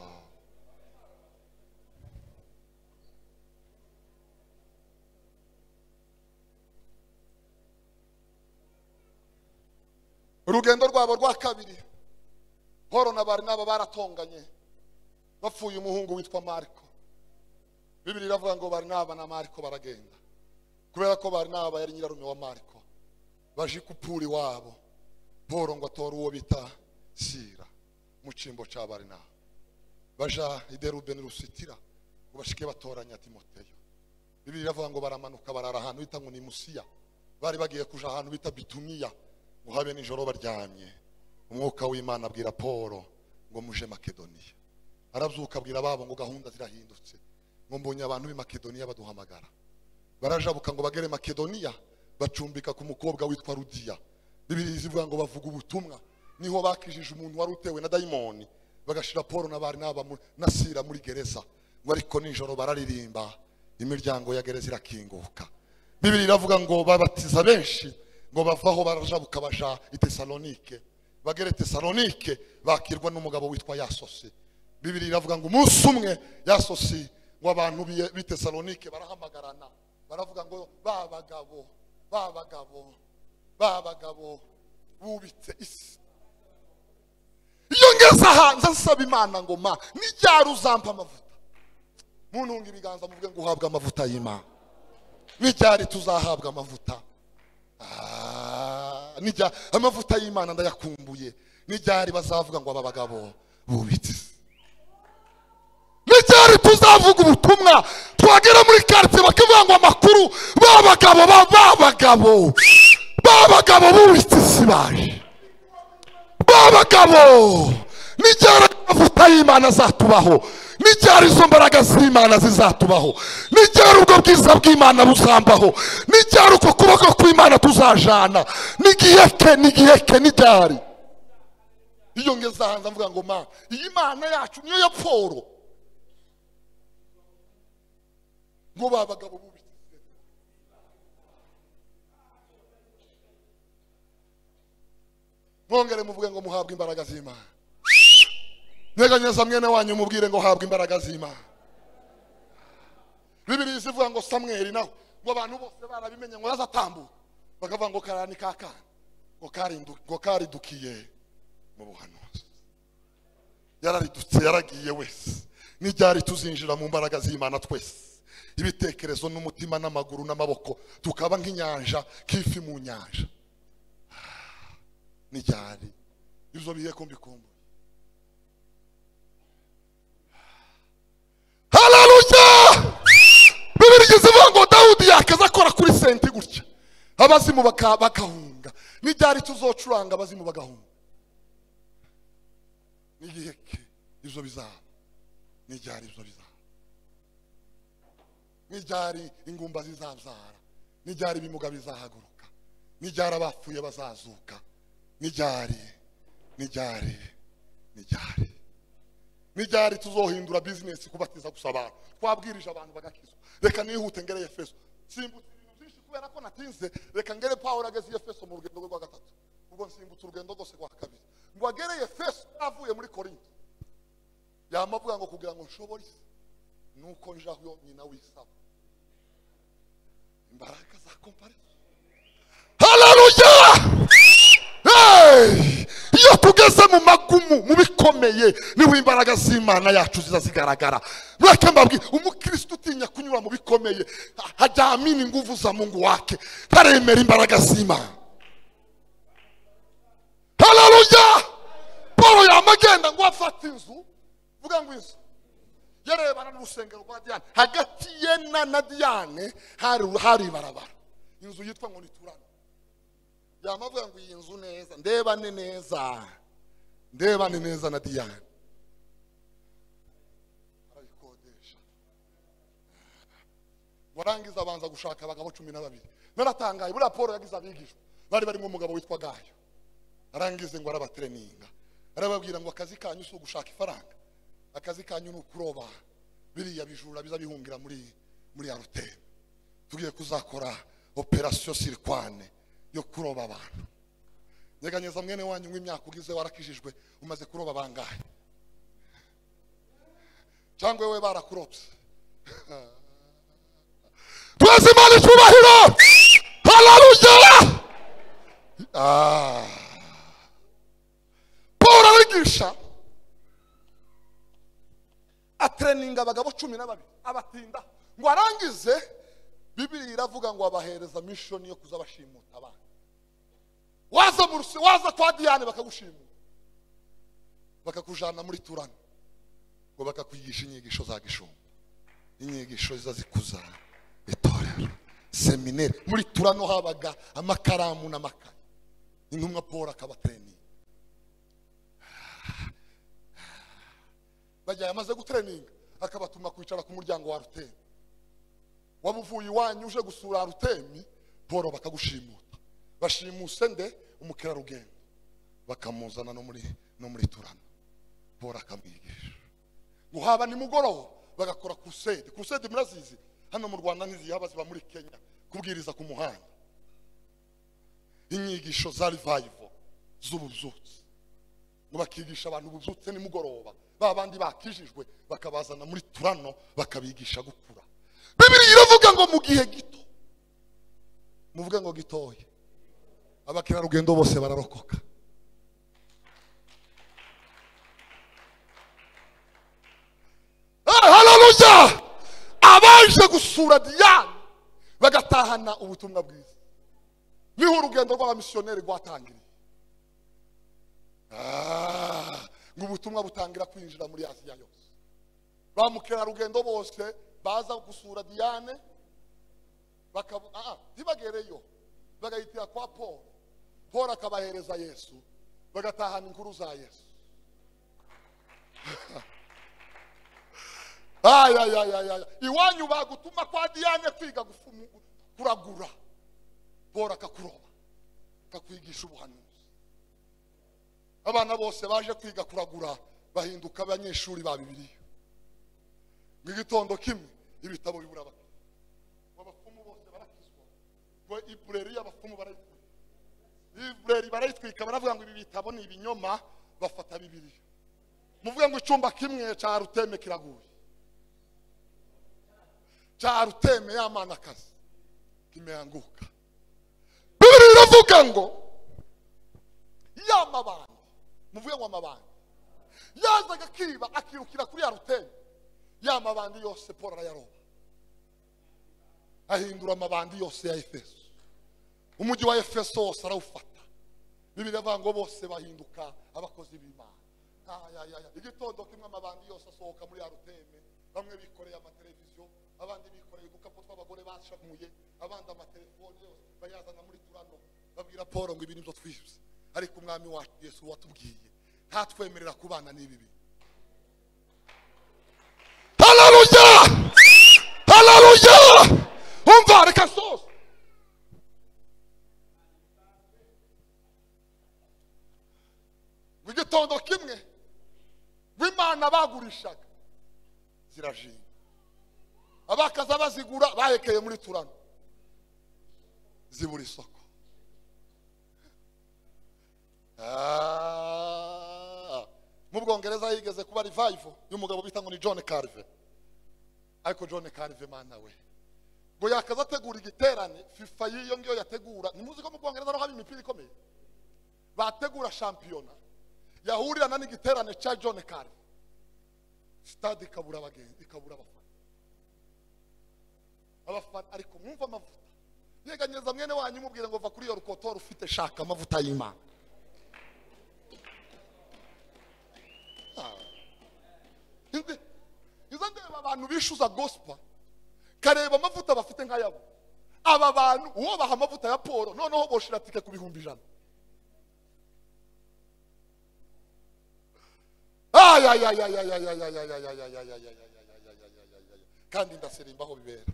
urugendo rwabo rwa kabiri paul na barinaba baratonganye bapfuye umuhungu witwa mariko bibiri iravuga ngo barinaba na mariko baragenda kubera ko barinaba yari nyirarume wa mariko baje kupura iwabo paul ngo atore uwo bita sira mu cyimbo cya barinaba baja i derube rusitira ngo bashike batoranya timoteyo bibiri iravuga ngo baramanuka barara ahantu bita ngo ni musiya bari bagiye kuja ahantu bita bituniya ngo habe nijoro baryamye umwuka w'imana abwira paul ngo muje makedoniya arabyuka abwira babo ngo gahunda zirahindutse ngo mbonye abantu b'i makedoniya baduhamagara barajabuka ngo bagere makedoniya bacumbika ku mukobwa witwa rudiya bibiri zivuga ngo bavuga ubutumwa niho bakijije umuntu wari utewe na dayimoni bagashira paul na bari n'aba mu- na sira muri gereza ngo ariko nijoro bararirimba imiryango ya gereza irakinguka bibiri iravuga ngo babatiza benshi ngo bavaho barajabuka baja i tesalonike bagere tesalonike bakirwa n'umugabo witwa yasosi bibiri iravuga ngo umunsi umwe yasosi ngo abantu b'i- b'i tesalonike barahamagarana baravuga ngo ba bagabo ba bagabo ba bagabo bubitse isi iyo ngeze hanze nsaba imana ngo ma ni ryari uzampa amavuta muntunga ibiganza muvuge ngo uhabwe amavuta y'imana ni ryari tuzahabwa amavuta Ah, ni ryari amavuta y'imana ndayakumbuye ni ryari bazavuga ngo aba bagabo bubitse isi n'icyari tuzavuga ubutumwa twagera muri karitsiye bakavuga ngo amakuru babagabo babagabo babagabo b'ubutisi baje babagabo n'icyari amavuta y'imana azatubaho n'icyari izo mbaraga z'imana zizatubaho n'icyari ubwo bwiza bw'imana buzambaho n'icyari uko kuboko kw'imana tuzajana n'igihe ke n'igihe ke n'icyari iyo ngeze ahanze avuga ngo ma iyi mana yacu niyo ya poro ngo ba bagabo bubi mwongere muvuge ngo muhabwe imbaraga z'imana nyeganyeza mwene wanyu mubwire ngo habwe imbaraga z'imana bibiri zivuga ngo samweri naho ngo abantu bose barabimenye ngo yazatambuka bakavuga ngo karara ni kakana ngo karindu- ngo karidukiye mu buhanuzi yararidutse yaragiye wese n'ibyari tuzinjira mu mbaraga z'imana twese ibitekerezo n'umutima n'amaguru n'amaboko tukaba nk'inyanja k'ifi mu nyanja Ah, n'ibyari ibyo bihe kumbikumbu hararushya bibiri igize ivuga ngo dawudi yakaza akora kuri senti gutya abazimu baka- bakahunga n'ibyari tuzocuranga abazimu bagahunga n'igihe ke ibyo bizaba n'ibyari ibyo bizaba n'ibyari ingumba zizabyara n'ibyari ibimuga bizahaguruka n'ibyari abapfuye bazazuka n'ibyari n'ibyari n'ibyari n'ibyari tuzohindura bizinesi kubatiza gusa abantu twabwirije abantu bagakizwa reka nihute ngere efeso simbutse ibintu byinshi kubera ko natinze reka ngere pawulo ageze i efeso mu rugendo rwe rwa gatatu ubwo nsimbutse urugendo rwose rwa kabiri ngo agere efeso avuye muri korinto yamavuga ngo kugira ngo nshobore isi nuko njaho nyina w'isaba imbaraga za komparizo hararuya iyo tugeze mu magumu mu bikomeye niho imbaraga z'imana yacu ziza zigaragara mureke mbabwi umukristo utinya kunyura mu bikomeye hajaamini nguvu za mungu wake taremera imbaraga z'imana hararuya paul yamagenda ngo afate inzu vuga ngo inzu yarebana n'urusengero rwa diyane hagati ye na na diyane hari hari ibarabara inzu yitwa ngo ni turane yamavuga ngo iyi nzu neza ndebane neza ndebane neza na diyane arayikodesha warangiza abanza gushaka abagabo cumi na babiri naratangaye buriya paul yagize abigishwa bari barimo umugabo witwa gayo arangize ngo arabatereninga arababwira ngo akazi kanyu si ugushaka ifaranga akazi kanyu ni ukuroba biriya bijura biza bihungira muri muri ya ruteme tugiye kuzakora operasiyo sirikwane yo kuroba abantu nyeganyeza mwene wanyu w'imyaka ugize warakijijwe umaze kuroba bangahe cyangwa wowe barakurobye tubaze imana icyubahiro hararuya Ah. paul arabigisha atereninga abagabo cumi na babiri abatinda ngo arangize bibiri iravuga ngo abahereza mishoni yo kuza bashimuta abana waza mu rusi- waza kwa diyane bakagushimura bakakujana muri turano ngo bakakwigisha inyigisho za gishumba inyigisho ziza zikuza itorero semineri muri turano habaga amakaramu n'amakaye intumwa paul akabatereninga bajyaye amaze gutereninga akabatuma kwicara ku muryango wa rutemi waba uvuye iwanyu uje gusura rutemi paul bakagushimuta bashimuse nde umukerarugendo bakamuzana no muri no muri turano paul akamwigisha ngo haba nimugoroba bagakora kurusede kurusede murazizi hano mu rwanda ntizihaba ziba muri kenya kubwiriza ku muhanda inyigisho za rivayivo z'ububyutse ngo bakigisha abantu ububyutse nimugoroba ba bandi bakijijwe bakabazana muri turano bakabigisha gukura bibiri iravuga ngo mu gihe gito muvuga ngo gitoya abakerarugendo bose bararokoka Eh, haleluya abaje gusura diyane bagatahana ubutumwa bwiza niho urugendo rw'abamisiyoneri rwatangiriye Ah, ngo ubutumwa butangira kwinjira muri asiya yose ba mukerarugendo bose baza gusura diyane bakaba ah, ntibagereyo bagahitira kwa paul paul akabahereza yesu bagatahana inkuru za yesu Ay, ay, ay, ay, ay. iwanyu bagutuma kwa diyane kwiga gufu- kuragura paul akakuroba akakwigisha ubuhanuzi abana bose baje kwiga kuragura bahinduka abanyeshuri ba bibiliya mu gitondo kimwe ibitabo bibura abakiriya abapfumu bose barakizwa ngo ibureri y'abapfumu barayitwika ibureri barayitwika baravuga ngo ibi bitabo ni ibinyoma bafata bibiliya muvuge ngo icyumba kimwe cya ruteme kiraguye cya ruteme y'amanakazi kimeanguka bibiri iravuga ngo y'amabanga muvuge ngo amabanga yazaga akiba akirukira kuri ya ruteme ya mabandi yose paul arayaroba ahindura amabandi yose ya efeso umujyi wa efeso wose arawufata bibiri avuga ngo bose bahinduka abakozi b'imana Ay, ay, ay. igitondo kimwe amabandi yose asohoka muri ya ruteme bamwe bikoreye amateleviziyo abandi bikoreye udukapu tw'abagore bashamuye abandi amatelefoni yose bayazana muri turano babwira paul ngo ibi nibyo twize ariko umwami wacu yesu watubwiye ntatwemerera kubana n'ibi bintu hararuya hararuya umva reka soza mu gitondo kimwe w'imana bagurishaga zirajinga abakaza bazigura bahekeye muri turano zibura isoko Ah, mu bwongereza higeze kuba rivayivo y'umugabo bita ngo ni john carve ariko john karive mana we ngo yakaza ategura igiterane fifa y'iyo ngiyo yategura ntimuzi ko mu bwongereza naho haba imipira ikomeye bategura shampiyona yahurirana n'igiterane cya john karive sitade ikabura abagenzi ikabura abafana abafana ariko mwumva amavuta yeganyiriza mwene wanyu umubwire ngo va kuri iyo rukotora ufite shaka amavuta y'imana Nzi- nza ndeba abantu bishyuza gosipa kareba amavuta bafite nk'ayabo aba bantu uwo baha amavuta ya paul noneho boshira tike ku bihumbi ijana kandi ndaserimba aho bibera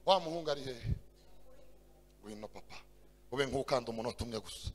wa muhungu ari hehe wino papa ube nk'ukanda umunota umwe gusa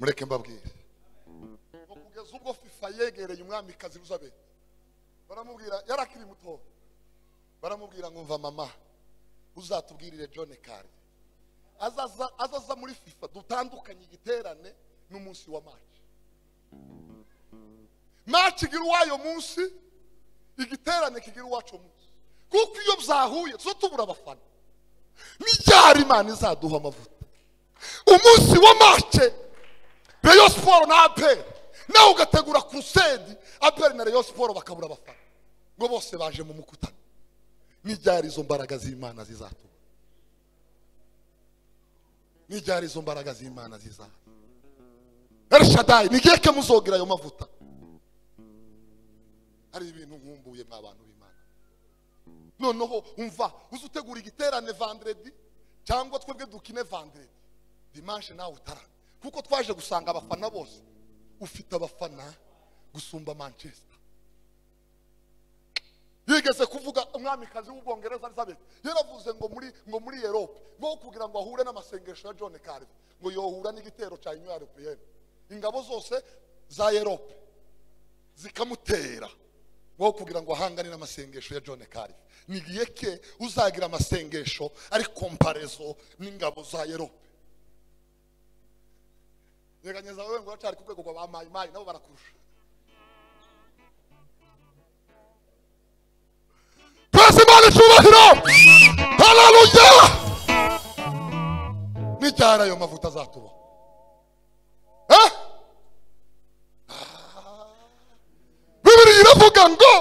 mureke mbabwire ngo kugeza ubwo fifa yegereye umwamikazi ruzabe baramubwira yarakiri muto baramubwira ngo mva mama uzatubwirire john kari azaza azaza muri fifa dutandukanye igiterane n'umunsi wa maci maci igira uwayo munsi igiterane kigira uwacu munsi kuko iyo byahuye tuzo tubura abafana n'ibyari imana izaduha amavuta umunsi wa mace reyo siporo na aperi nawe ugategura kurusedi aperi na reyo siporo bakabura abafana ngo bose baje mu mukutano n'ibyari izo mbaraga z'imana zizatuma n'ibyari izo mbaraga z'imana zizaha erishadayi nigiye ke muzogera ayo mavuta hari ibintu nkumbuye mwa bantu b'imana noneho umva uzi utegura igiterane vanderedi cyangwa twebwe dukine vanderedi dimanche nawe utarara kuko twaje gusanga abafana bose ufite abafana gusumba manchester yigeze kuvuga umwamikazi w'ubwongereza elizabeth yaravuze ngo muri ngo muri erope ngo kugira ngo ahure n'amasengesho ya john carver ngo yohura n'igitero cya union europeyenne ingabo zose za erope zikamutera ngo kugira ngo ahangane n'amasengesho ya john carver nigiye ke uzagira amasengesho ari komparezo n'ingabo za erope nyeganyeza wewe ngo uracari ku rwego rwa ba mayimayi nabo barakurusha twese imana icyubahiro hararuya n'icyari ayo mavuta azatuba Eh? Ah. bibiri iravuga ngo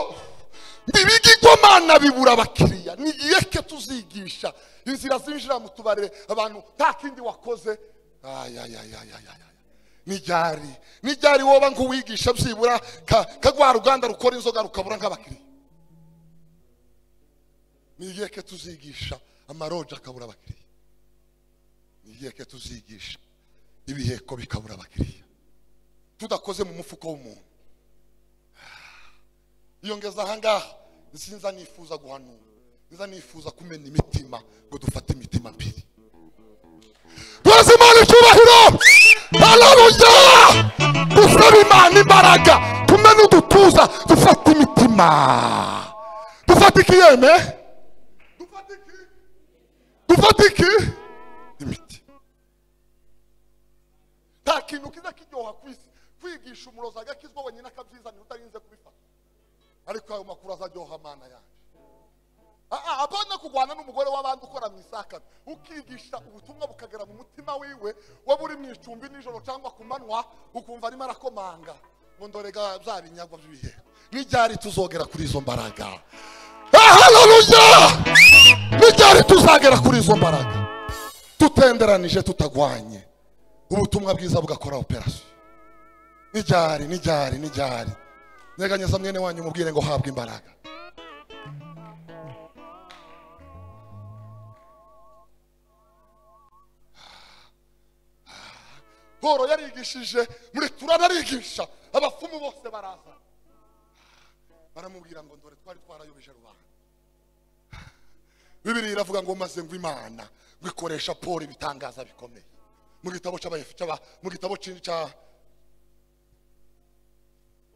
ibigigwamana bibura abakiriya nigiye ke tuzigisha inzira zinjira mu tubare abantu nta kindi wakoze Ay, ay, ay, ay, ay, ay, ay. nijyari nijyari woba nk'uwigisha byibura ka- kagwa ruganda rukora inzoga rukabura nk'abakiriya nigiye ke tuzigisha amaroja akabura abakiriya nigiye ke tuzigisha ibiheko bikabura abakiriya tudakoze mu mufuko w'umuntu iyo ngeze ahangaha sinza nifuza guhanura sinza nifuza kumena imitima ngo dufate imitima mbiri tuzi imana icyubahiro hararuya dusaba imana imbaraga tumene udutuza dufate imitima dufate iki yeme Dufate iki? dufate iki imiti nta kintu kiza kiryoha ku isi kwigisha umurozi agakizwa wenyine akabyizanira utarinze kubifata ariko ayo makuru azaryoha amana yanjye Ah, ah, apana kurwana n'umugore w'abandi ukora mu isakara ukigisha ubutumwa bukagera mu mutima wiwe waba uri mu icumbi nijoro cyangwa ku manywa ukumva arimo arakomanga ngo ndorega bya binyagwa by'ibihe n'ibyari tuzogera kuri izo mbaraga Ah, haleluya n'ibyari tuzagera kuri izo mbaraga tutenderanije tutagwanye ubutumwa bwiza bugakora operasiyo n'ibyari n'ibyari n'ibyari nyeganyeza mwene wanyu mubwire ngo habwe imbaraga poro yarigishije muretura ararigisha abapfumu bose baraza baramubwira ngo dore twari twarayobeje rubanda bibiri iravuga ngo maze ngo imana ngo ikoresha poro ibitangaza bikomeye mu gitabo cy'abayefu cy'aba mu gitabo cya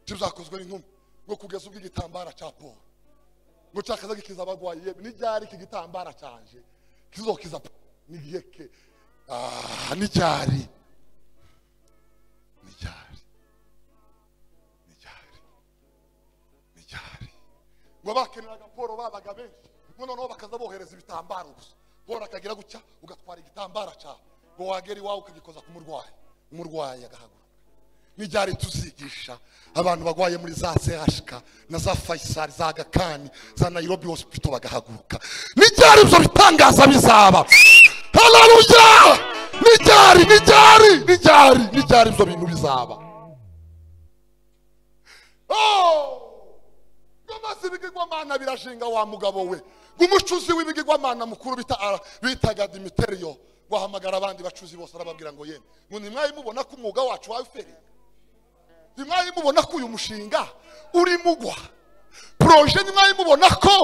cy'ibyakozwe n'intumwa ngo kugeza ubwo igitambara cya poro ngo cyakaza gikiza abagwayi yewe n'iryari iki gitambara cyanje kizokiza poro n'igihe ke aha n'icyari n'icyari n'icyari n'icyari ngo abakeneraga poro babaga benshi ngo noneho bakaza bohereza ibitambaro gusa poro akagira gutya ugatwara igitambara cyawe ngo wagera iwawe ukagikoza ku murwayi umurwayi agahaguruka n'ibyari tuzigisha abantu barwaye muri za zehashika na za fayisari za gakani za nayirobi hospital bagahaguruka n'ibyari ibyo bitangaza bizaba hararuya n'ibyari n'ibyari n'ibyari n'ibyari ibyo bintu bizaba amazi ibigirwamana birashinga wa mugabo we umucuzi w'ibigirwamana mukuru bita- bitaga dimiteriyo wahamagara abandi bacuzi bose arababwira ngo yemwe ngo ntimwari mubona ko umwuga wacu wawufereye ntimwari mubona ko uyu mushinga uri mugwa poroje ntimwari mubona ko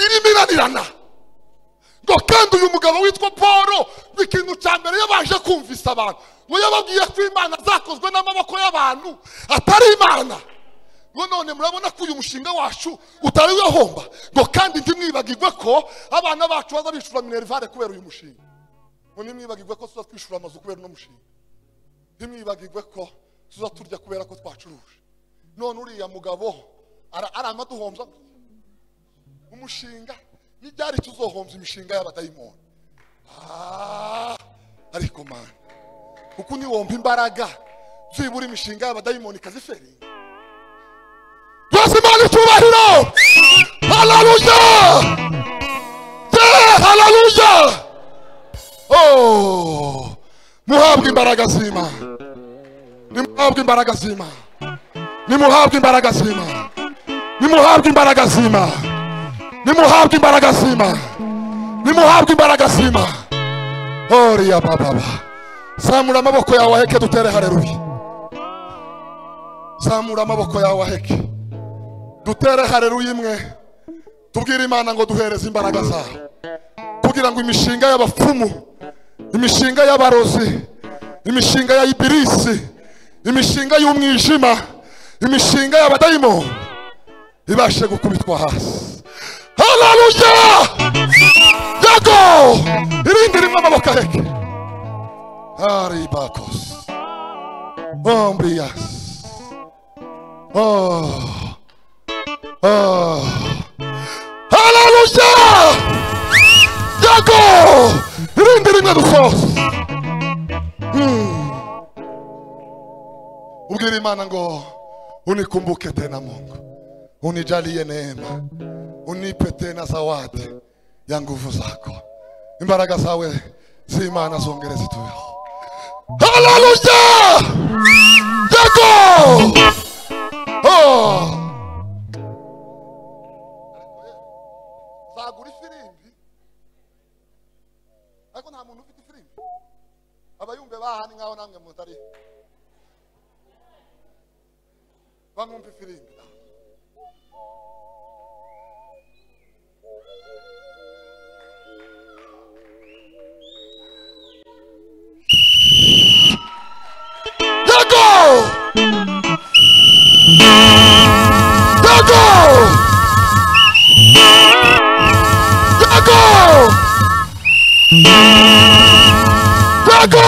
irimo iranirana ngo kandi uyu mugabo witwa paul ngo ikintu cya mbere yabanje kumvisa abantu ngo yababwiye ko imana zakozwe n'amaboko y'abantu atari imana ngo none murabona ko uyu mushinga wacu utari wahomba ngo kandi ntimwibagirwe ko abana bacu baza bishura minerivare kubera uyu mushinga ngo ntimwibagirwe ko tuza twishura amazu kubera uno mushinga ntimwibagirwe ko tuza turya kubera ko twacuruje none uriya mugabo ara- arama duhombya umushinga n'ibyari tuzohombya imishinga y'abadayimoni Ah, ariko mana kuko niwomba imbaraga byibura imishinga y'abadayimoni ikaziferinga byose imana icyubahiro hararuya ye hararuya Oh, muhabwe imbaraga z'imana nimuhabwe imbaraga z'imana nimuhabwe imbaraga z'imana nimuhabwe imbaraga z'imana nimuhabwe imbaraga z'imana nimuhabwe imbaraga z'imana oriya bababa zamura amaboko yawe aheke dutere hareruya zamura amaboko yawe aheke dutere hareruya imwe tubwire imana ngo duhereze imbaraga zawe kugira ngo imishinga y'abapfumu imishinga y'abarozi imishinga ya ibirisi imishinga y'umwijima imishinga y'abadayimoni ibashe gukubitwa hasi hararuya yago irindi rimwe amaboko aheke aribakosi ombriyasi oh. hararuya yago irindi rimwe dusoza ubwira imana ngo unikumbuke tena mungu unijalie neema unipe tena zawadi ya nguvu zako imbaraga zawe zimana zongere zitubeho haleluya yago oh. zagura ifirimbi ariko nta muntu ufite ifirimbi abayumve bahani nk'aho namwe mutari bamwumva ifirimbi Yago! Yago! Yago! Yago!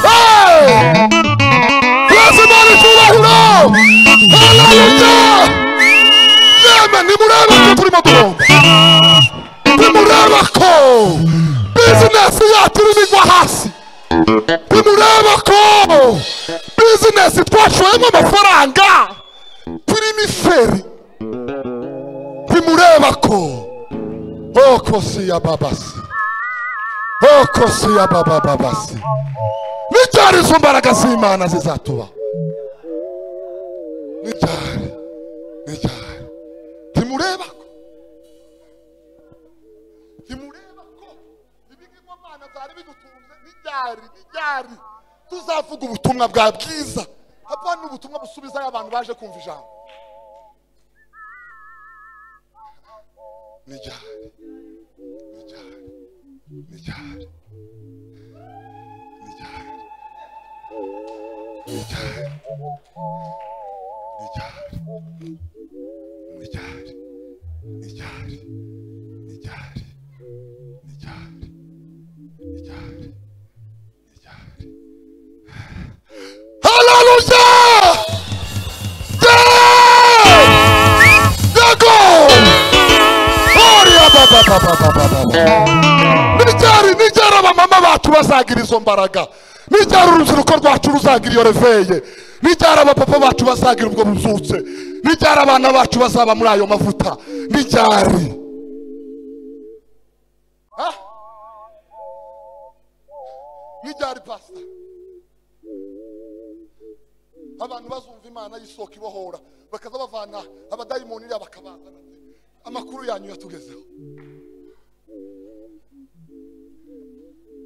Hey! Bless him on his full Hallelujah! Yeme nimureba ko turimo duhomba. Nimureba ko business yacu irimo igwa hasi. Nimureba ko business twashoyemo amafaranga turimo iferi. Nimureba ko okosi ya babasi. Okosi ya baba babasi. nicyari izo mbaraga z'imana zizatuba nicyari nicyari ntimureba ko ntimureba ko ibigirwamana ibigirwamana byari bidutunze n'ibyari n'ibyari tuzavuga ubutumwa bwa bwiza hapana ubutumwa busubizayo abantu baje kumva ijambo n'iryari n'iryari n'iryari n'iryari n'iryari n'iryari n'iryari n'iryari n'iryari n'iryari n'iryari n'iryari Hallelujah! Yeah! Yeah, go! Gloria, ba, ba, ba, ba, ba, ba, ba, ba. n'icyari n'icyari abamama bacu bazagira izo mbaraga n'icyari urubyiruko rwacu ruzagira iyo reveye n'icyari abapapa bacu bazagira ubwo buzutse n'icyari abana bacu bazaba muri ayo mavuta n'icyari Ha? n'icyari pasita abantu bazumva imana y'isoko ibohora bakaza bavana abadayimoni iriya bakabazana amakuru yanyu yatugezeho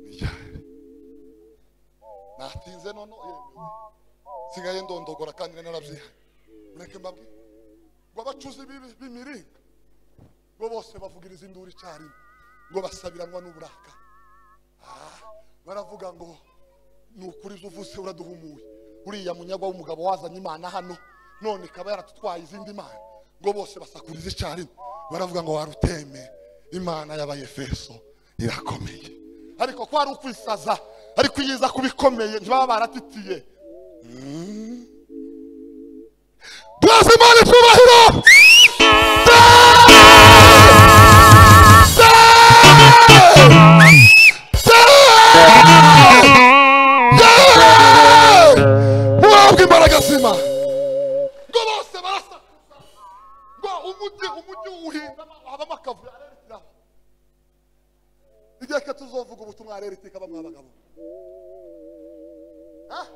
n'icyari natinze none yemewe nsigaye ndondogora kandi nari narabyihaye mureke mbabwire ngo abacuzi b'ibi- b'imiringa ngo bose bavugiriza induru icyarimwe ngo basabiranwa n'uburaka Ah, baravuga ngo ni ukuri ibyo uvuze uraduhumuye uriya munyagwa w'umugabo wazanye imana hano none ikaba yaratutwaye izindi mana ngo bose basakuriza icyarimwe baravuga ngo waruteme imana y'abayefeso irakomeye ariko ko ari ukwisaza ariko iyo iza kuba ikomeye ntibaba baratitiye Tubaze Imana icyubahiro muhabwa imbaraga zima ngo bose barasakuza ngo umugi umugi uwuhinda habamo akavuyo arerekeraho igihe ke tuzovuga ubutumwa arerekeka bamwe abagabo Ah?